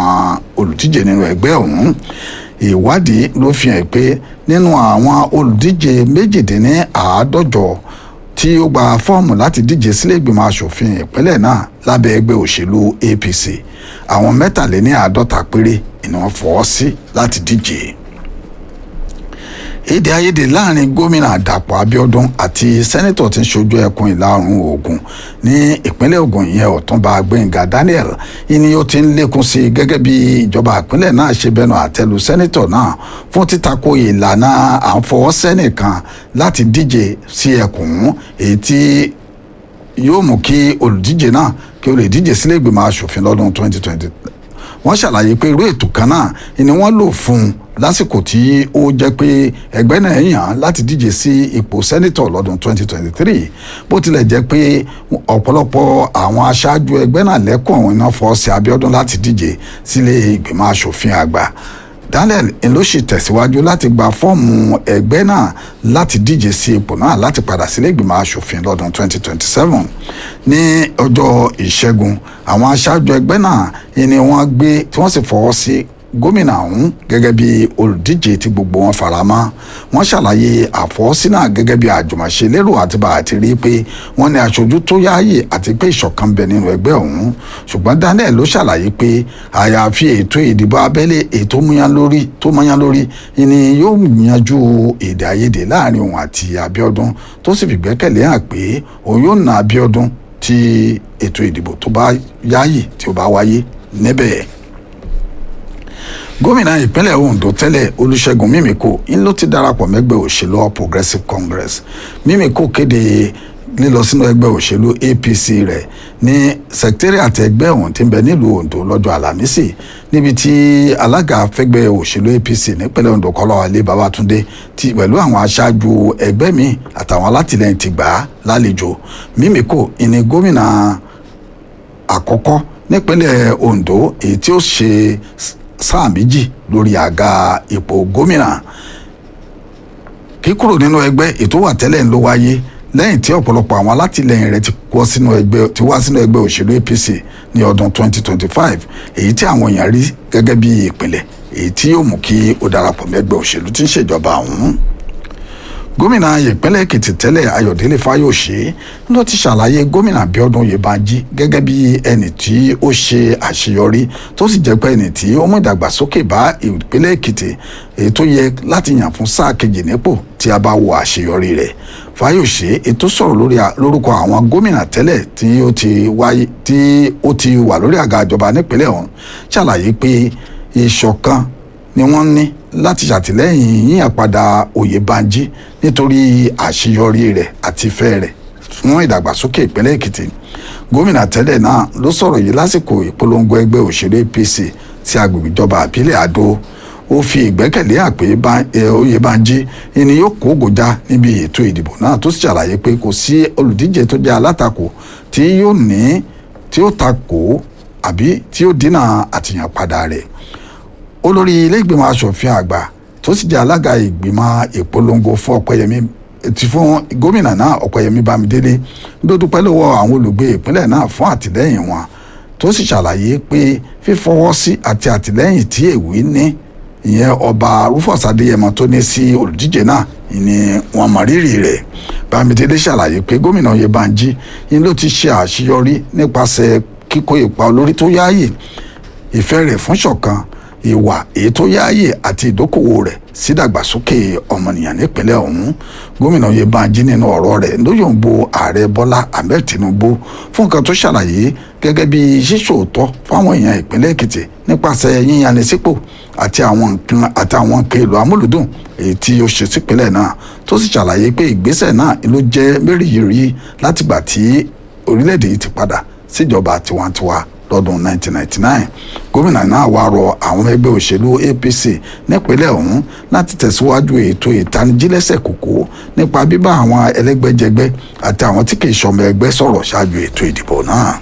àwọn olùdíje nínú ẹgbẹ́ ọ̀hún ìwádìí ló fi hàn pé nínú àwọn olùdíje méjìdínláàádọ́jọ tí ó gba fọ́ọ̀mù láti díje sílé ìgbìmọ̀ asòfin ìpínlẹ̀ náà lábẹ́ ẹgbẹ́ òṣèlú apc àwọn mẹ́tàléníàádọ́ta péré ni wọ́n fọwọ́ sí láti díje èdè àìyedè láàrin gómìnà dàpọ̀ abíọ́dún àti sẹ́nẹ́tọ̀ tí ń ṣojú ẹkùn ìlà oòrùn ògùn ní ìpínlẹ̀ ògùn yẹn ọ̀túnba gbẹ̀ngà daniel ìní ó ti ń lékún sí i gẹ́gẹ́ bí ìjọba ìpínlẹ̀ náà ṣe bẹnu àtẹ́lu sẹ́nẹ́tọ̀ náà fún títakò ìlànà àǹfọwọ́sẹ́nìkan láti díje sí ẹkùn èyí tí yóò mú kí olùdíje náà kí ó lè díje sílé ìgbìmọ̀ asòfin lọ́dún 2020 wọ́n ṣàlàyé pé irú ètò kan náà ni wọ́n lò fún un lásìkò tí ó jẹ́ pé ẹgbẹ́ náà yàn láti díje sí ipò sẹ́nitọ̀ lọ́dún 2023 bó tilẹ̀ jẹ́ pé ọ̀pọ̀lọpọ̀ àwọn aṣáájú ẹgbẹ́ náà lẹ́kọ̀ọ́ àwọn iná fọ́ sí Abíọ́dún láti díje sílé ìgbìmọ̀ asòfin àgbà Daniel ló sì tẹ̀síwájú láti gba fọ́ọ̀mù ẹgbẹ́ náà láti díje sí ipò náà láti padà sílé ìgbìmọ̀ asòfin lọ́dún 2027 ní ọjọ́ ìṣẹ́gun àwọn aṣáájú ẹgbẹ́ náà ni wọ́n gbé tí wọ́n sì fọwọ́ sí gómìnà ọ̀hún gẹ́gẹ́ bí olùdíje tí gbogbo wọn fara mọ́ wọ́n ṣàlàyé àfọwọ́sí náà gẹ́gẹ́ bí àjùmọ̀ṣe lérò àti bá àti rí pé wọ́n ní aṣojú tó yáàyè àti pé ìṣọ̀kan bẹ nínú ẹgbẹ́ ọ̀hún ṣùgbọ́n Daniel ló ṣàlàyé pé àyàfi ètò ìdìbò abẹ́lé ètò múyán lórí tó múyán lórí ni yóò yanjú èdè àìyedè láàrin òun àti Abíọ́dún tó sì fìgbẹ́kẹ̀lé hàn pé òun yóò na Abíọ́dún tí ètò ìdìbò tó bá yáàyè tí ó bá wáyé níbẹ̀ gómìnà ìpínlẹ̀ Ondo tẹ́lẹ̀ Olúṣẹ́gun Mímíkò ń ló ti darapọ̀ mẹ́gbẹ́ òṣèlú All Progressives Congress Mímíkò kéde lílọ sínú ẹgbẹ́ òṣèlú APC rẹ̀ ní secretariat ẹgbẹ́ ọ̀hún tí ń bẹ nílùú Ondo lọ́jọ́ Àlàmísì níbi tí alága fẹ́gbẹ́ òṣèlú APC nípínlẹ̀ Ondo Kọ́láwọlé Babátúndé ti pẹ̀lú àwọn aṣáájú ẹgbẹ́ mi àtàwọn alátìlẹyìn ti gbà á lálejò Mímíkò ìní gómìnà àkọ́kọ́ nípínlẹ̀ Ondo èyí tí ó ṣe sáà méjì lórí àga ipò gómìnà kíkúrò nínú ẹgbẹ́ ètò wà tẹ́lẹ̀ ń ló wáyé lẹ́yìn tí ọ̀pọ̀lọpọ̀ àwọn alátìlẹyìn rẹ̀ ti wá sínú ẹgbẹ́ ti wá sínú ẹgbẹ́ òṣèlú APC ní ọdún 2025 èyí tí àwọn èèyàn rí gẹ́gẹ́ bí ìpìlẹ̀ èyí tí yóò mú kí ó darapọ̀ mẹ́gbẹ́ òṣèlú tí ń ṣèjọba ọ̀hún gómìnà ìpínlẹ̀ èkìtì tẹ́lẹ̀ ayọ̀délé fáyọ̀ṣe ló ti ṣàlàyé gómìnà bíọ́dún oyèbánjí gẹ́gẹ́ bí ẹni tí ó ṣe àṣeyọrí tó sì jẹ́ pé ẹni tí ó mú ìdàgbàsókè bá ìpínlẹ̀ èkìtì èyí tó yẹ láti yàn fún sáà kejì nípò tí a bá wo àṣeyọrí rẹ̀ fáyọ̀ṣe ètò sọ̀rọ̀ lórúkọ àwọn gómìnà tẹ́lẹ̀ tí ó ti wáyé tí ó ti wà lórí àga ìjọba nípínlẹ̀ ọ̀hún ṣàlàyé pé ìṣọ̀kan ni wọ́n ní láti ṣàtìlẹ́yìn yíyàn padà Oyèbánjí nítorí àṣeyọrí rẹ̀ àti ìfẹ́ rẹ̀ fún ìdàgbàsókè ìpínlẹ̀ Èkìtì gómìnà tẹ́lẹ̀ náà ló sọ̀rọ̀ yìí lásìkò ìpolongo ẹgbẹ́ òṣèré APC ti agbègbè ìjọba àbílẹ̀ Àdó ó fi ìgbẹ́kẹ̀lé àpè Oyèbánjí ẹni yóò kó gòjá níbi ètò ìdìbò náà tó sì ṣàlàyé pé kò sí olùdíje tó jẹ́ alátakò tí yóò ní tí ó takò àbí tí ó dínà àtìyànpadà rẹ̀ olórí ilé ìgbìmọ̀ asòfin àgbà tó sì jẹ́ alága ìgbìmọ̀ ìpolongo fún ọ̀pẹ̀yẹmí ti fún gómìnà náà ọ̀pẹ̀yẹmí bámidélé ló dúpẹ́ lọ́wọ́ àwọn olùgbé ìpínlẹ̀ náà fún àtìlẹ́yìn wọn tó sì ṣàlàyé pé fífọwọ́ sí àti àtìlẹ́yìn tí èwì ní ìyẹn ọba rufus adéyẹmọ tó ní sí olùdíje náà ni wọ́n mọ rírì rẹ̀ bámidélé ṣàlàyé pé gómìnà oyèbánjí ni ló ti ṣe àṣeyọrí nípasẹ̀ kíkó ipa olórí tó yáàyè ìfẹ́ rẹ̀ fún ṣọ̀kan ìwà èyí tó yáàyè àti ìdókòwò rẹ̀ sídàgbàsókè ọmọnìyàn nípínlẹ̀ ọ̀hún gómìnà Oyèbánjí nínú ọ̀rọ̀ rẹ̀ ló yòǹbo ààrẹ Bọ́lá Ahmed Tinubu fún nǹkan tó ṣàlàyé gẹ́gẹ́ bí ṣíṣòótọ́ fáwọn èèyàn ìpínlẹ̀ Èkìtì nípasẹ̀ yíyanisípò àti àwọn nǹkan àti àwọn nǹkan èlò amúlùdùn èyí tí ó ṣe sípínlẹ̀ náà tó sì ṣàlàyé pé ìgbésẹ̀ náà ló jẹ́ mẹ́rìírí látìgbà tí orílẹ̀-èdè yìí ti padà síjọba tiwantiwa lọ́dún 1999 gómìnà náà wá rọ àwọn ẹgbẹ́ òṣèlú APC nípínlẹ̀ ọ̀hún láti tẹ̀síwájú ètò ìtanijílẹ́sẹ̀ kòkó nípa bíbá àwọn ẹlẹ́gbẹ́jẹgbẹ́ àti àwọn tí kìí ṣọmọ ẹgbẹ́ sọ̀rọ̀ ṣáájú ètò ìdìbò náà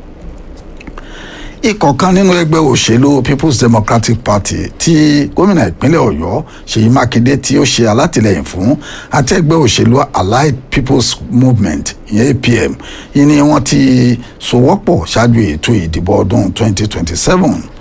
ikọ̀ kan nínú ẹgbẹ́ òṣèlú People's Democratic Party tí gómìnà ìpínlẹ̀ Ọ̀yọ́ Ṣèyí Mákindé tí ó ṣe alátìlẹyìn fún àti ẹgbẹ́ òṣèlú Allied People's Movement ìyẹn APM yìí ni wọ́n ti sowọ́pọ̀ ṣáájú ètò ìdìbò ọdún 2027